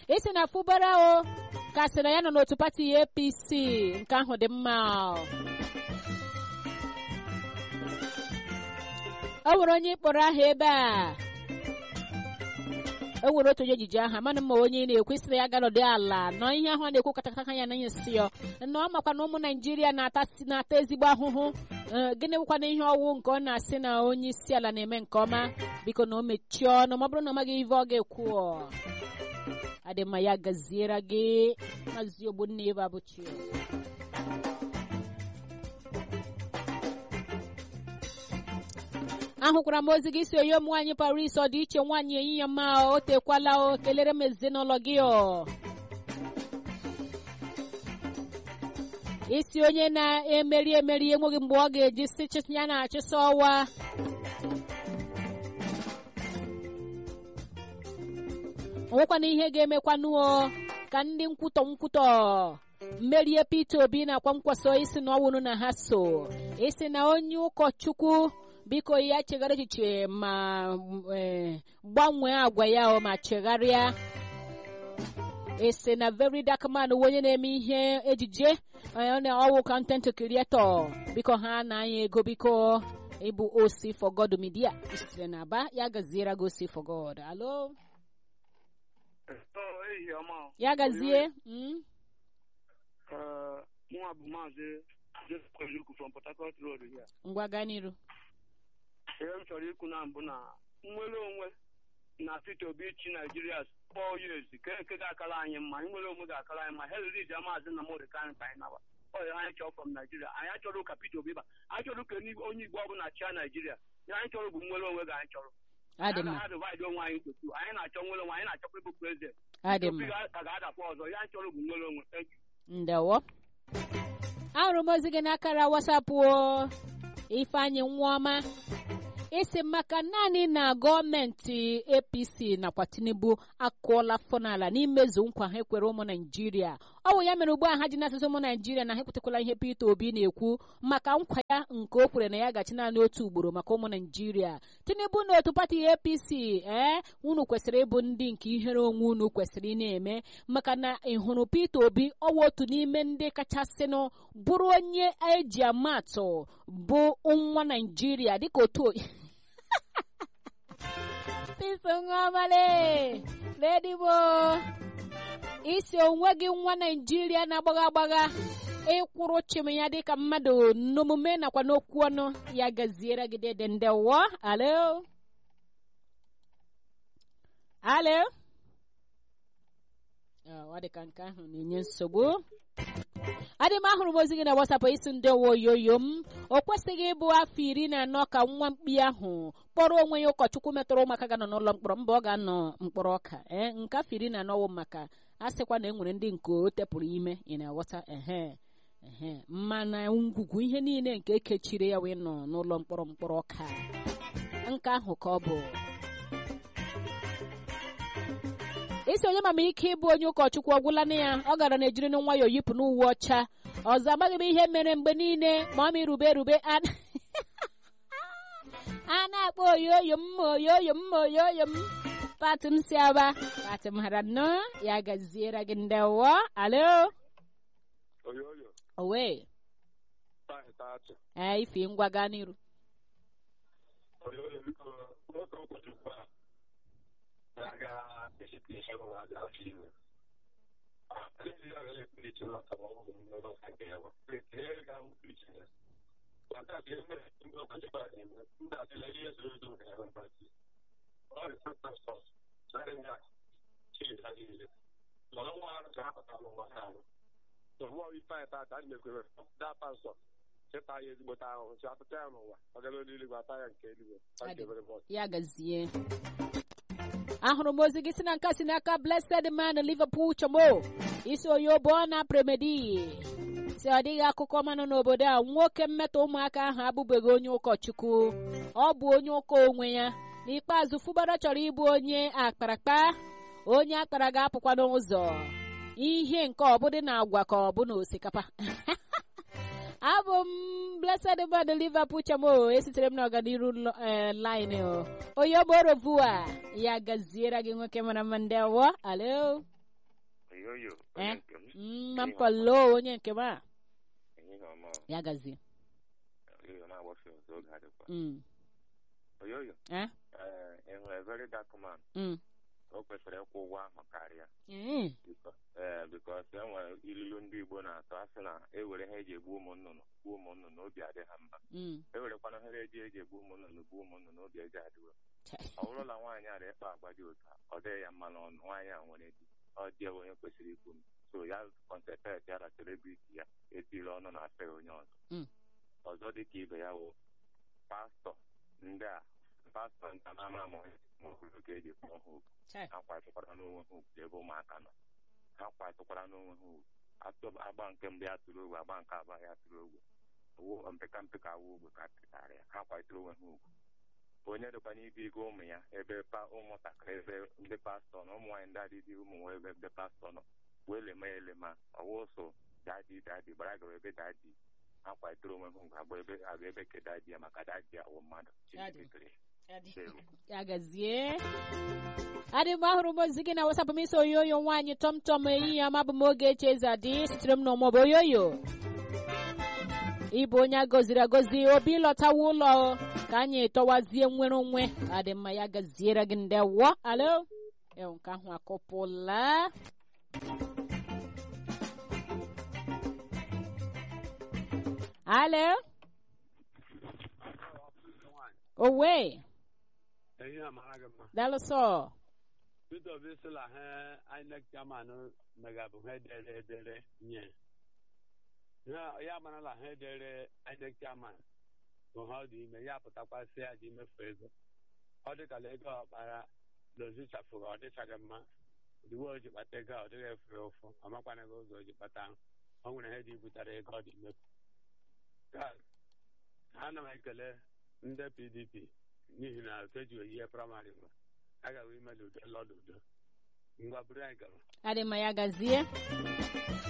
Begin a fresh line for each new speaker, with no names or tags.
isi na fụbara o ka sị na ya nọ n'otu pati apc nke ahụ dị mma o nwere onye kpọrọ aha ebe a o nwere otu onye ejije aha mana mma onye na-ekwesịrị ya ganọdị ala nọ ihe ahụ a na-ekwu katakata ya na isi ya na ọ makwa na ụmụ naijiria na-ata ezigbo ahụhụ gịnị bụkwa na ihe ọwụ nke ọ na-asị na onye isi ala na-eme nke ọma biko na o mechie ọnụ ma ọ bụrụ na ọ maghị ive ọ ga-ekwu adịmma ya gaziere gị maazị ogbunna ebe abụchi ahụkwara m ozi gị si onye m nwaanyị paris ọ dị iche nwaanyị ehihie mma o tekwala o kelere m ezinụlọ gị o isi onye na-emeri emeri enweghị mgbe ọ ga-eji si ya na-achịsa ọwa onwekwana ihe ga-emekwanuo ka ndị nkwutọ nkwutọ mmerie Peter Obi nakwa nkwaso isi na ọwụrụ na ha so isi na onye ụkọchukwu biko ya chegharị echiche ma gbanwee agwa ya ma chegharịa ese na very dark man onye na-eme ihe ejije na ọwụ content creator biko ha na-anya ego biko ịbụ osi for god media sitere na aba ya gaziere gị osi for god alo ya gazie
nwa bụ maazị Joseph from Port Harcourt Road ya
ngwa gaa n'iru
ihe m chọrọ ikwu na mbụ na nnwere onwe na Peter Obi chi Naijiria four years ke nke ga-akara anyị mma nnwere onwe ga-akara anyị mma Hillary ji maazị Nnamdi Kanu ka anyị naba ọya anyị chọrọ from Naijiria anyị achọrọ ka Peter Obi ba anyị chọrọ ka onye Igbo ọbụla chia Naijiria ya anyị chọrọ bụ nnwere onwe ga anyị chọrọ
adị mma
ha divide onwe anyị nketu anyị na-achọ nwere onwe anyị na-achọkwa ịbụ prezident
adị mma
ka ga-adakwa ọzọ ya anyị chọrọ bụ nwere onwe
ndewo ahụrụ m ozi gị n'akara wasapụ ifeanyị nwaọma isi maka naanị na gọọmenti apc nakwa tinubu akụọla fọnala n'imezu nkwa ha ekwere ụmụ naijiria ọ bụ ya mere ugbu a ha ji na-asịsị ụmụ naijiria na ha ekwetakwala ihe peter obi na-ekwu maka nkwa ya nke o kwere na ya gachi naanị otu ugboro maka ụmụ naijiria tinubu na otu pati apc ee unu kwesịrị ịbụ ndị nke ihere onwe unu kwesịrị ị na-eme maka na ịhụrụ peter obi ọwa otu n'ime ndị kachasịnụ bụrụ onye eji amatụ bụ nwa naijiria dịka otu pisonwamale ledibo isi onwe gị nwa naijiria na-agbagha agbagha ịkwụrụ chim ya dịka mmadụ n'omume nakwa n'okwu ọnụ ya gaziere gị dede ndewo alo alo ọ dị ka nke ahụ na-enye nsogbu adị m ahụrụ m ozi gị na wasapụ isi ndị oyoyo m o kwesịghị ịbụ afọ iri na anọ ka nwa mkpi ahụ kpọrọ onwe ya ụkọchukwu metụrụ ụmụaka ga-anọ n'ụlọ mkpọrọ mba ọ ga-anọ mkpọrọ ọka ee nke afọ iri na anọ wụ maka a sịkwa na e nwere ndị nke o tepụrụ ime ị na-aghọta ehe ehe mana ngwugwu ihe niile nke ekechiri ya wee nọ n'ụlọ mkpọrọ mkpọrọ ọka nke ahụ ka ọ bụ isi onye mama ike ịbụ onye ụkọchukwu ọgwụla na ya ọ gara na-ejiri nwayọọ yipụ n'uwe ọcha ọzọ amaghị m ihe mere mgbe niile ma ọ ma irube erube a na-akpọ oyoyo m oyoyo m oyoyo m pati m si aba pati m hara nnọọ ya gaziere gị ndewo alo
oyoyo
owe ee ife ngwa gaa n'iru
oyoyo biko nwoke ụkọchukwu a na-aga esite ihe ụwa ga-afọ ime
ya gazie ahụrụ m ozi gị si na nka si n'aka blessed man liverpool chomo isi oyobo na premedi si ọ dịghị akụkọ manụ n'obodo a nwoke mmetọ ụmụaka ahụ abụbeghị onye ụkọchukwu ọ bụ onye ụka onwe ya n'ikpeazụ fụbara chọrọ ịbụ onye akparakpa onye akpara ga-apụkwa n'ụzọ ihe nke ọbụdị na agwa ka ọ bụ na osikapa abụ m blessed man liverpool chamo esitere m n'ọganiru line onye borobua ya gaziere gị nwoke mara mma ndị awọ alo
Oyoyo,
Eh?
onye nke m,
mma mpalo onye nke m a
ehihie ọma,
ya gazie
oyoyo na-agbasi ọzọ oge adịkwa.
Mm,
Oyoyo,
eh?
eh, ị hụrụ a very dark man,
Mm.
o kwesịrị ịkwụ ụgwọ ahụ karịa.
Mm.
Biko- ee bikos e nwere ilu ndị Igbo na-atọ asị na ewere ha eji egbu ụmụ nnụnụ gbuo ụmụ nnụnụ obi adị ha mma
Mm.
ewerekwana ha eji eji egbu ụmụ nnụnụ gbuo ụmụ nnụnụ obi eji adịwe
Chai.
ọ bụrụ na nwaanyị ara ịkpa agwa dị otu a ọ dịghị ya mma n'ọnụ nwaanyị a nwere di ọ dị ya onye kwesịrị ikwu m so ya kọnsentreti ya na celebrity ya etiri ọnụ na afọ onye ọzọ
Mm.
ọzọ dị ka ibe ya wụ pastọ ndị a pastọ nta na-ama ama ma obodo ka eji kpọọ ha okwu
Chai.
ha kwatụkwara n'onwe ha ugwu ebe ụmụaka nọ ha kwatụkwara n'onwe ha ugwu atụ agba nke mbụ ya tụrụ ogwe agba nke abụọ ya tụrụ ogwe owu mpeka mpeka awụ ogwe ka pịtara ya ha kwatụrụ onwe ha ugwu onye dịkwa n'ibe ego ụmụ ya ebe pa ụmụntakịrị ebe ndị pastọ na ụmụ nwaanyị ndị adịdị ụmụ nwa ebe ndị pastọ nọ wee lema ya elema ọwụ so dadi dadi gbara gawa ebe dadi ha kwatụrụ onwe ha ugwu agba ebe agba ebe ke dadi ya maka dadi ya wụ mmadụ
Dadi.
Chineke kere
Adi.
Ewu.
ya gazie adị m ahụrụ m ozi gị na wasapụ m isi oyoyo nwaanyị tọmtọm ehihie ọma bụ m oge eche eze adị sitere m n'ọmụbụ oyoyo ịbụ onye agọziri agọzi obi lọtawa ụlọ ka anyị tọwazie nwere onwe adị mma ya gaziere gị ndewo alo ewu nke ahụ akụpụla alo owe
Ehi amara gị mma.
dalụsọ
Peter Obi sịla ha INEC chairman megabụ ha edere edere nye. Ha- Ya marala ha edere INEC chairman bụ ha ọ dị ime ya pụtakwasị ya dị imefu ego. Ọ dịkala ego ọkpara lozichafụrụ ọ dịchaghị mma. Iwe o ji kpata ego a, ọ dịghị efu ụfụ ọmakwana gị ụzọ o ji kpata ahụ. ọ nwere ihe dị butere ego ọ dị imefu. Ka ana m ekele ndị PDP n'ihi na otu eji oyihe praịmarị nwe agaghị ime n'udo lọdụ udo ngwa buru anyị gara
adị mma ya gazie